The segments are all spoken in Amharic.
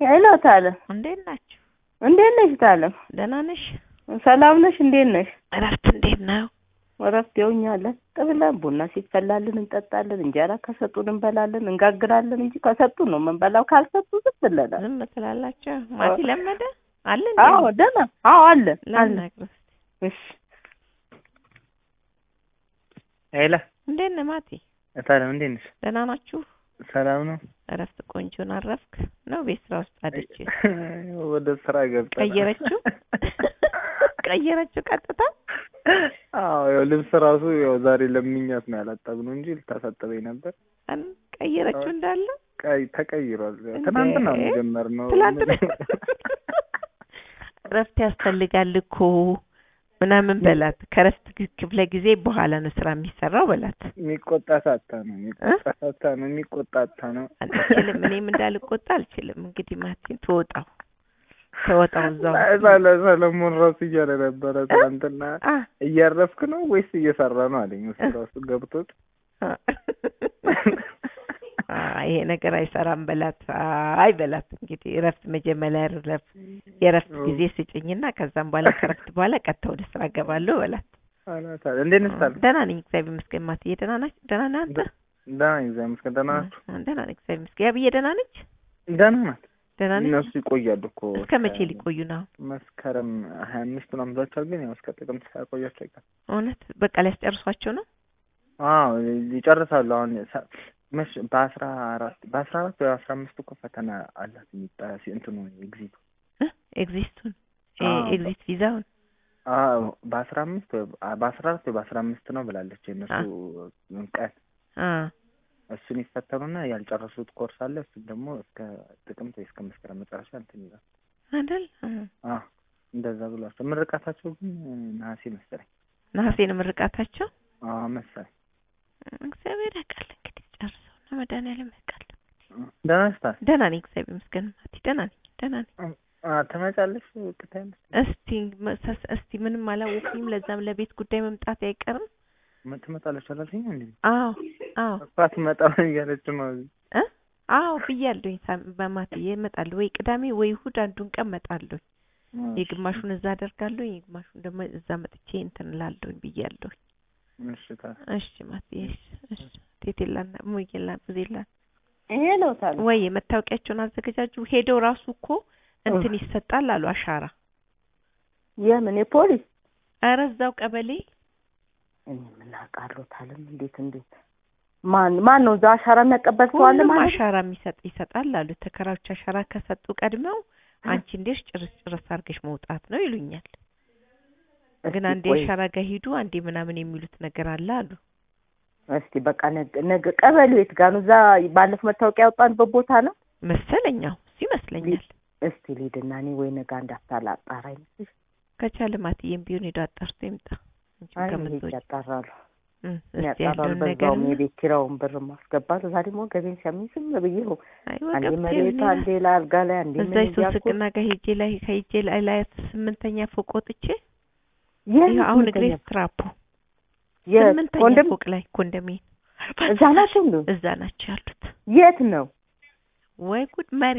ሄሎ ታለም፣ እንዴት ናችሁ? እንዴት ነሽ ታለም? ደህና ነሽ? ሰላም ነሽ? እንዴት ነሽ? እረፍት እንዴት ነው? እረፍት ይኸውኛለን ብለን ቡና ሲፈላልን እንጠጣለን፣ እንጀራ ከሰጡን እንበላለን፣ እንጋግራለን እንጂ ከሰጡን ነው የምንበላው። ካልሰጡ ዝም ብለናል። ዝም ትላላችሁ? ማቲ ለመደ አለ እንዴ? አዎ ደህና፣ አዎ አለ አለ። ላናግረው እስኪ። እሺ ሄላ እንዴት ነህ ማቲ? ታለም እንዴት ነሽ? ደህና ናችሁ? ሰላም ነው? እረፍት ቆንጆን አረፍክ ነው? ቤት ስራ ውስጥ አደች ወደ ስራ ገብታ ቀየረችው ቀየረችው ቀጥታ አዎ ያው ልብስ ራሱ ያው ዛሬ ለምኛት ነው ያላጠብነው እንጂ ልታሳጥበኝ ነበር። አን- ቀየረችው እንዳለ ቀይ ተቀይሯል። ያው እንዴ? ትናንትና ነው የጀመርነው። ትላንትና እረፍት ያስፈልጋል እኮ ምናምን በላት። ከረፍት ግ- ክፍለ ጊዜ በኋላ ነው ስራ የሚሰራው በላት። የሚቆጣ ሳታ ነው የሚቆጣ ሳታ ነው የሚቆጣ አታ ነው። አልችልም እኔም እንዳልቆጣ አልችልም። እንግዲህ ማቲን ትወጣው ተወጣው እዛው ሳለ ሰለሞን ራሱ እያለ ነበረ ትናንትና አ እያረፍክ ነው ወይስ እየሰራ ነው አለኝ። እሱ ራሱ ገብቶት አ ይሄ ነገር አይሰራም በላት። አይ በላት እንግዲህ እረፍት መጀመሪያ እረፍት የእረፍት ጊዜ ስጭኝና ከዛም በኋላ ከእረፍት በኋላ ቀጥታ ወደ ስራ እገባለሁ በላት። አላታል እንዴት ነሽ ታለም? ደህና ነኝ እግዚአብሔር ይመስገን። ማትዬ ደህና ናች? ደህና ነህ አንተ? ደህና ነኝ እግዚአብሔር ይመስገን። ደህና ናችሁ? አ፣ ደህና ነኝ እግዚአብሔር ይመስገን። ያብዬ ደህና ነች? ደህና ናት። ደህና ነች? እነሱ ይቆያሉ እኮ እስከ መቼ ሊቆዩ ነው? መስከረም ሀያ አምስት ምናምን ብሏቸዋል። ግን ያው እስከ ጥቅምት ሳያቆያቸው አይቀርም። እውነት በቃ ሊያስጨርሷቸው ነው? አዎ ይጨርሳሉ። አሁን ሰ- መሽ በአስራ አራት በአስራ አራት ወይ አስራ አምስት እኮ ፈተና አላት የሚጣ እንትኑ ኤግዚቱ እ? ኤግዚስቱን እ፣ አዎ። ኤግዚት ቪዛውን አዎ በአስራ አምስት ወይ በአስራ አራት ወይ በአስራ አምስት ነው ብላለች የእነሱ ቀን አ እሱን ይፈተኑና ያልጨረሱት ኮርስ አለ። እሱን ደግሞ እስከ ጥቅምት ወይ እስከ መስከረም መጨረሻ እንትን ይላል። አይደል? አ አዎ እንደዛ ብሏቸው። ምርቃታቸው ግን ነሐሴ መሰለኝ። ነሐሴ ነው ምርቃታቸው። አዎ መሰለኝ። እግዚአብሔር ያውቃል እንግዲህ ጨርሰው ነው መድኃኒዓለም ያውቃል። ደህና ነሽ ታዲያ? ደህና ነኝ እግዚአብሔር ይመስገን። ማቲ ደህና ነኝ ደህና ነኝ። አ ትመጫለሽ ቅታይመስ እስቲ መሰስ- እስቲ ምንም አላወኩኝም። ለዛም ለቤት ጉዳይ መምጣት አይቀርም። ትመጣለች አላልሽኝ እንዴ? አዎ አዎ እሷ አትመጣም እያለች ነው። እ አዎ ብያለሁኝ። ሳም- በማትዬ እመጣለሁ ወይ ቅዳሜ ወይ እሑድ አንዱን ቀን እመጣለሁኝ። የግማሹን እዛ አደርጋለሁ፣ የግማሹን ደግሞ እዛ መጥቼ እንትን እላለሁኝ ብያለሁኝ። እሺ ታዲያ እሺ ማትዬ እሺ እሺ ቴቴላና ሙዬላ ብዙላ ሄሎ ታለም፣ ወይ መታወቂያቸውን አዘገጃጁ። ሄደው ራሱ እኮ እንትን ይሰጣል አሉ አሻራ። የምን የፖሊስ ኧረ እዛው ቀበሌ እኔ ምን አውቃለሁ ታለም፣ እንዴት እንዴት ማን ማን ነው እዛ አሻራ የሚያቀበል ሰው አለ ሁሉም ማለት ነው? አሻራ የሚሰጥ ይሰጣል አሉ። ተከራዮች አሻራ ከሰጡ ቀድመው አንቺ እንዴሽ ጭርስ ጭርስ አድርገሽ መውጣት ነው ይሉኛል። ግን እስቲ አንዴ ቆይ፣ አሻራ ጋር ሂዱ አንዴ ምናምን የሚሉት ነገር አለ አሉ። እስቲ በቃ ነገ ነገ ቀበሌው የት ጋር ነው? እዛ ባለፈው መታወቂያ ያወጣንበት ቦታ ነው። መሰለኛው እሱ ይመስለኛል። እስቲ ልሂድና እኔ ወይ ነገ እንዳታላ አጣራ ይመስልሽ? ከቻለ ማትዬም ቢሆን ሄዶ አጣርቶ ይምጣ። አንቺም አይ ሄጄ ከምትወጪ ያጣራሉ እም፣ እስቲ ያጣራሉ። ያለውን ነገር በዛውም የቤት ኪራውን ብር ማስገባት እዛ ደግሞ ገቤን ሲያሚኝ ዝም ብዬ ነው አይ አንዴ ወቀብ መሬት አንዴ ለአልጋ ላይ አንዴ እዛ ምን ሶስት እያልኩ ቅና ጋር ሄጄ ላይ ሄጄ ላይ ላይ ስምንተኛ ፎቅ ወጥቼ የት ይኸው አሁን እግሬ ስምንተኛ? ስትራፖ የት ስምንተኛ ኮንዶም ፎቅ ላይ ኮንዶሚኒየም እዛ ናቸው እንዴ? እዛ ናቸው ያሉት። የት ነው? ወይ ጉድ መሪ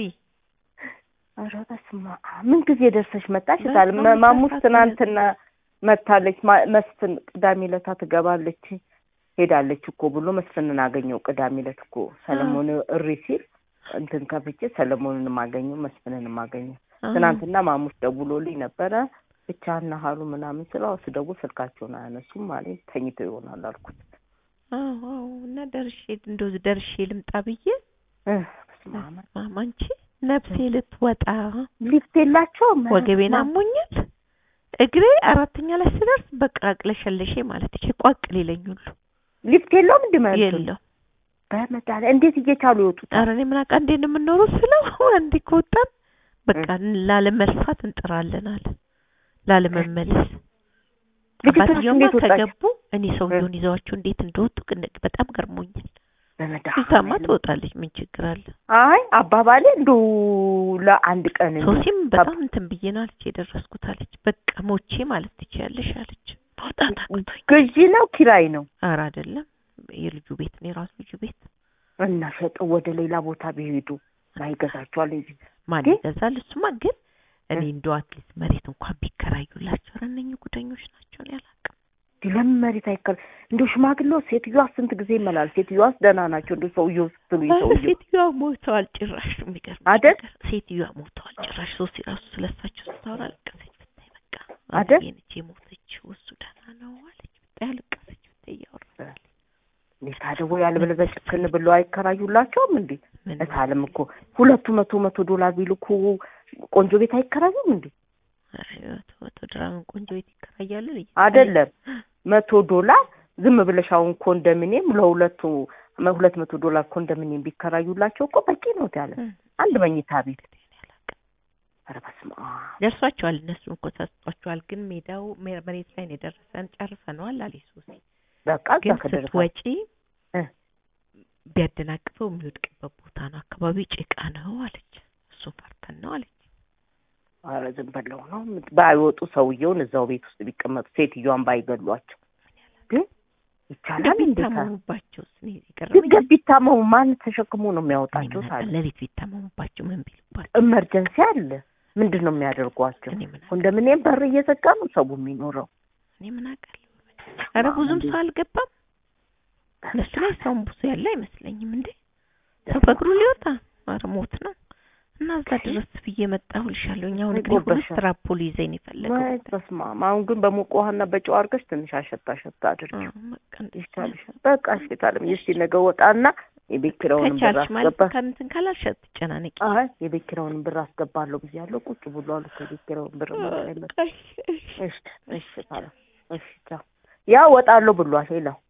ኧረ በስመ አብ ምን ጊዜ ደርሰሽ መጣሽ? በስመ ታል አብ ማሙስ ሰዓት ትናንትና መታለች። ማ- መስፍን ቅዳሜ ዕለት ትገባለች ሄዳለች እኮ ብሎ መስፍንን አገኘው። ቅዳሜ ዕለት እኮ ሰለሞን እሪ ሲል እንትን ከፍቼ ሰለሞንን ማገኘው መስፍንን ማገኘው። ትናንትና ማሙስ ደውሎልኝ ነበረ ብቻና ሀሉ ምናምን ስለው ስደውል ስልካቸውን አያነሱም ማለት ተኝተው ይሆናል አልኩት። አዎ አዎ እና ደርሼ እንደው ደርሼ ልምጣ ብዬ እ በስመ አብ ማማ አንቺ ነፍሴ ልትወጣ ሊፍት የላቸውም። ወገቤን ማ- አሞኛል። እግሬ አራተኛ ላይ ስደርስ በቃ አቅለሸለሼ ማለት ይቼ ቋቅ ሊለኝ ሁሉ ሊፍት የለውም እንደ ማለት የለው። በመድኃኒዓለም እንዴት እየቻሉ ይወጡታል? ኧረ እኔ ምን አውቃ እንዴት ነው የምንኖረው ስለው አንዴ ከወጣን በቃ ላለመልፋት እንጥራለን አለ ላለመመለስ። ልጅቷስ አባትየውማ እንዴት ወጣች? ከገቡ እኔ ሰውየውን ይዘዋቸው እንዴት እንደወጡ ግን በጣም ገርሞኛል። እዛማ በመድኃኒዓለም ትወጣለች ምን ችግር አለ? አይ አባባሌ እንደው ለአንድ ቀን እንደው ሶሲም በጣም እንትን ብዬ ነው አለች የደረስኩት አለች። በቃ ሞቼ ማለት ትችያለሽ አለች። መውጣት አቅቶኝ ገዢ ነው ኪራይ ነው ኧረ አይደለም የልጁ ቤት ነው የራሱ ልጁ ቤት እና ሸጠው ወደ ሌላ ቦታ ቢሄዱ ይገዛቸዋል እንጂ ማን ግን- ይገዛል? እሱማ ግን እኔ እ። እንደው አትሊስት መሬት እንኳን ቢከራዩላቸው ኧረ እነኝህ ጉደኞች ናቸው እኔ አላውቅም። እንዲህ ለምን መሬት አይከል እንዲሁ ሽማግሌው ሴትዮዋ ስንት ጊዜ ይመላል። ሴትዮዋስ ደህና ናቸው። እንዲሁ ሰውየው ስትሉ ኧረ ሰውየው ሴትዮዋ ሞተዋል ጭራሽ የሚገርም አይደል? ሴትዮዋ ሞተዋል ጭራሽ ሶስት ራሱ ስለሳቸው ስታወራ አለቀሰች ብታይ በቃ አይደል? አብዬ ነች የሞተችው እሱ ደህና ነው አለች ብታይ አለቀሰች ብታይ እያወራች እንዴት ታዲያ ወይ ያልበለዚያ ጭክን ብለው አይከራዩላቸውም እንዴ? ምን እታለም እኮ ሁለቱ መቶ መቶ ዶላር ቢልኩ ቆንጆ ቤት አይከራዩም እንዴ? ኧረ መቶ መቶ ድራምን ቆንጆ ቤት ይከራያሉ ልጅ አይደለም መቶ ዶላር ዝም ብለሽ አሁን ኮንዶሚኒየም ለሁለቱ መ- ሁለት መቶ ዶላር ኮንዶሚኒየም ቢከራዩላቸው እኮ በቂ ነው ያለ እ፣ አንድ መኝታ ቤት። እኔ አላውቅም። ኧረ በስመ አብ ደርሷቸዋል እነሱም እኮ ተሰጥቷቸዋል። ግን ሜዳው መ- መሬት ላይ ነው የደረሰን ጨርሰነዋል አለች ሶሲ። በቃ እዛ ግን ከደረሰ ስትወጪ እ። ቢያደናቅፈው የሚወድቅበት ቦታ ነው አካባቢው ጭቃ ነው አለች። እሱን ፈርተን ነው አለች። ኧረ ዝም በለው ነው ባይወጡ ሰውየውን እዛው ቤት ውስጥ ቢቀመጡ ሴትዮዋን ባይገሏቸው ግን ይቻላል እንዴ? ቢታመሙባቸው እኔ የቀረበኝ ድንገት ቢታመሙ ማን ተሸክሞ ነው የሚያወጣቸው? እኔ ምን ታዲያ አውቃለሁ፣ ሌሊት ቢታመሙባቸው ምን ቢሉባቸው ኢመርጀንሲ አለ። ምንድን ነው የሚያደርጓቸው? እኔ ምን አውቃለሁ፣ ኮንዶሚኒየም በር እየዘጋ ነው ሰው የሚኖረው። እኔ ምን አውቃለሁ። ኧረ ብዙም ሰው አልገባም እነሱ ላይ ሰውም ብዙ ያለ አይመስለኝም። እንዴ ሰው በእግሩ ሊወጣ ኧረ ሞት ነው። እና እዛ ድረስ ብዬ መጣሁልሻለሁ። እኛ አሁን እንግዲህ ሁለት ይጎበሻል። ትራፖሊ ይዘኝ የፈለገው ወይ በስመ አብ። አሁን ግን በሞቀ ውሃና በጨው አድርገሽ ትንሽ አሸታ አሸታ አድርጊ አዎ፣ በቃ እንደዛ ነው። ይሻልሻል። በቃ እሺ ታለም እስኪ ነገ ወጣና የቤት ኪራዩንም ብር ከቻልሽ ማለት አስገባ። ከእንትን ካላልሽ አትጨናነቂ። አይ የቤት ኪራዩንም ብር አስገባለሁ ብያለሁ። ቁጭ ብሎ አሉ ከቤት ኪራዩን ብር ማለት አይመጣም። እሺ፣ እሺ። እሺ እሺ ታለም እሺ ቻው። ያው ወጣለሁ ብሏል ሄለው